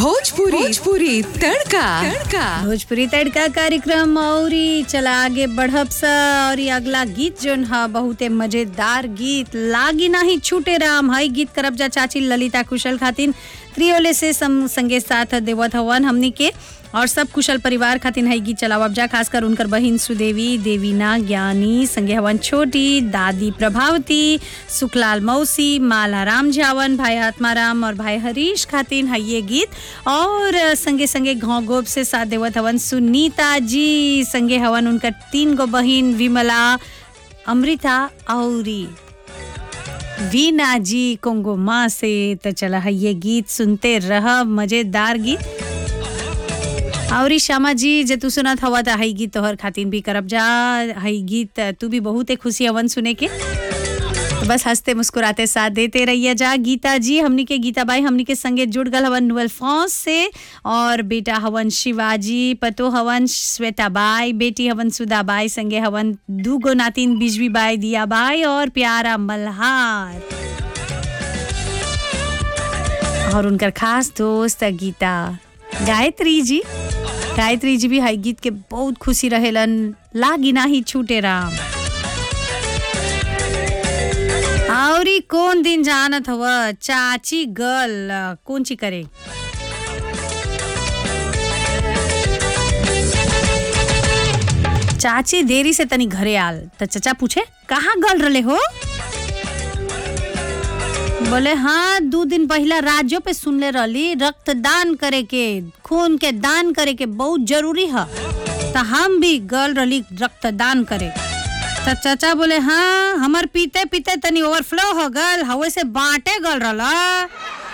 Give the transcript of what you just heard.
भोजपुरी भोजपुरी तड़का तड़का भोजपुरी तड़का कार्यक्रम औरी चला आगे बढ़ब सा और ये अगला गीत जोन ह बहुते मजेदार गीत लागी नाही छूटे राम हई गीत करब जा चाची ललिता कुशल खातिन त्रियोले से सम, संगे साथ देवत हवन हमनी के और सब कुशल परिवार खातिन हई गीत चलावब जा खासकर उनकर बहिन सुदेवी देवीना ज्ञानी संगे हवन छोटी दादी प्रभावती सुखलाल मौसी माला राम झावन भाई आत्माराम और भाई हरीश खातिन हई ये गीत और संगे संगे घाव गोप से साथ देवत हवन सुनीता जी संगे हवन उनकर तीन गो बहिन विमला अमृता औरी वीना जी कोंगो माँ से तो चला है ये गीत सुनते रह मजेदार गीत औरी श्यामा जी जे तू सुनत हवा त हई गीत तोहर खातिन भी करब जा हई गीत तू भी बहुते खुशी हवन सुने के तो बस हंसते मुस्कुराते साथ देते रहिए जा गीता जी हमनी के गीता बाई हमनी के संगे जुड़ गल हवन नुअल फौज से और बेटा हवन शिवाजी पतो हवन श्वेता बाई बेटी हवन सुधा बाई संगे हवन दू गो नातिन बिजवी बाई दिया बाई और प्यारा मल्हार और उनकर खास दोस्त गीता गायत्री जी गायत्री जी भी हई गीत के बहुत खुशी रहेलन लागी नाही छूटे राम औरी कौन दिन जानत हव चाची गल कौन ची करे चाची देरी से तनी घरे आल त चचा पूछे कहाँ गल रले हो बोले हाँ दो दिन पहला राज्यों पे सुनले रहली रक्तदान करे के खून के दान करे के बहुत जरूरी है तो हम भी गल रही रक्तदान करे तो चाचा बोले हाँ हमार पीते पीते तनी ओवरफ्लो हो गल हवे से बांटे गल रहा